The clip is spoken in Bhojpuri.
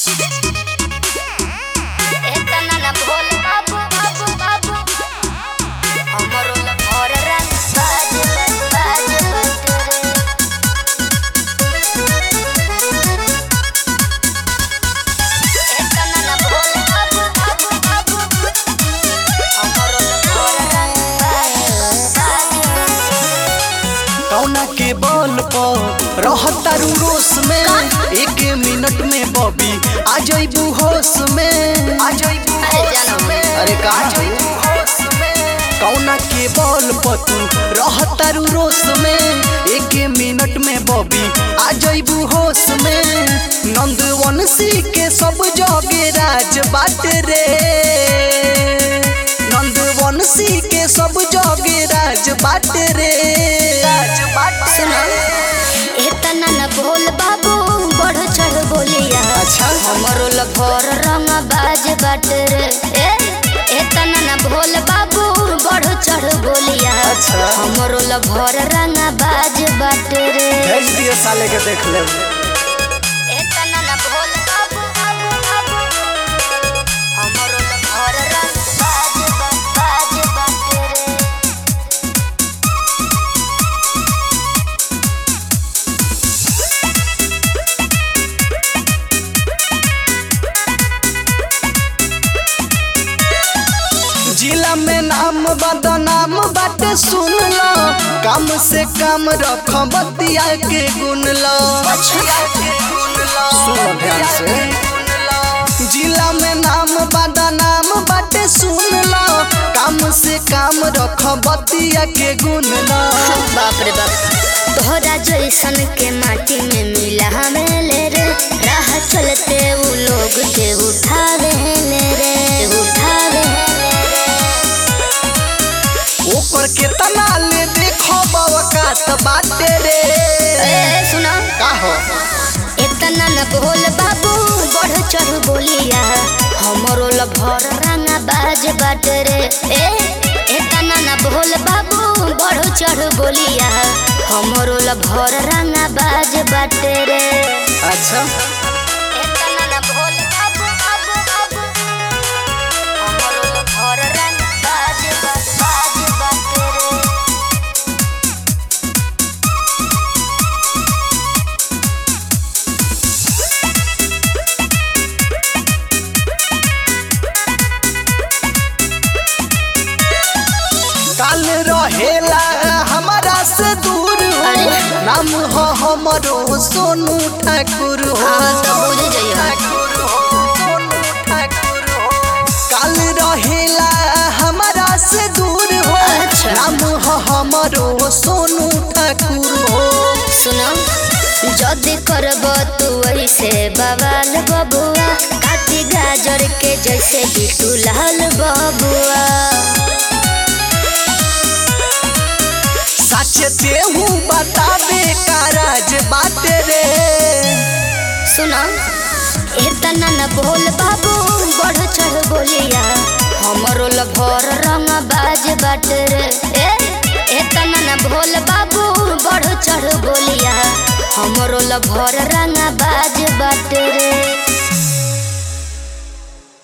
एतना ना भोल बाबू बाबू बाबू हमरो ल भर रंग बाज बाज बटरे एतना ना भोल बाबू बाबू बाबू हमरो ल भर रंग बाज बाज बटरे कौना के बल पर रहतारू रोस में एक मिनट में बॉबी आ जइबू होश में आ जइबू अरे जानो अरे का कौना के बल पर तू रहतारू रोस में एक मिनट में बॉबी आ जइबू होश में नंदवंशी के सब जगे राज बाट रे नंदवंशी के सब जगे राज बाट रे राज बाट सुनो एतना न बोल बाबू बढ़ चढ़ बोलिया अच्छा। हमरो ल भर रंग बाज बाट रे ए एतना न बोल बाबू बढ़ चढ़ बोलिया अच्छा। हमरो ल भर रंग बाज बाट रे भेज दिए साले के देख ले एतना न बोल बाबू बाबू बाबू हमरो ल भर रंग बाज बाज बाट रे जिला में नाम बदनाम बाटे सुन लो काम से काम रख बतिया के गुन लो सुनो ध्यान से जिला में नाम बदनाम बाटे सुन लो काम से काम रख बतिया के गुन लो बाप रे बाप तोहरा जैसन के माटी में मिला हमें ले रे राह चलते वो लोग के उठावे ले रे उठावे ले रे ऊपर के तना ले देखो बवकात बाटे रे ए सुना का हो इतना न बोल बाबू बढ़ चढ़ बोलिया हमरो ल भर रंगा बाज बाट रे ए इतना न बोल बाबू बढ़ चढ़ बोलिया हमरो ल भर रंगा बाज बाट रे अच्छा एतना न भोल बाबू बाबू बाबू हमरो ल भर रंग बाज बाज बाज रे काल रहेला हमारा से दूर हो अरे। नाम हो हमरो सोनू ठाकुर हो हाँ, तो बुझ जइहो। ठाकुर हो, सोनू ठाकुर हो। काल रहेला हमारा से दूर हो अच्छा। नाम हो हमरो सोनू ठाकुर हो सुनो जदि करब तू ऐसे बवाल बबुआ काटी गाजर के जैसे बिटू लाल बबुआ सच तेहू बताबे का राज बात रे सुनो इतना न बोल बाबू बढ़ चढ़ बोलिया हमरो ल भर रंग बाज बाट रे ए इतना न बोल बाबू बढ़ चढ़ बोलिया हमरो ल भर रंग बाज बाट रे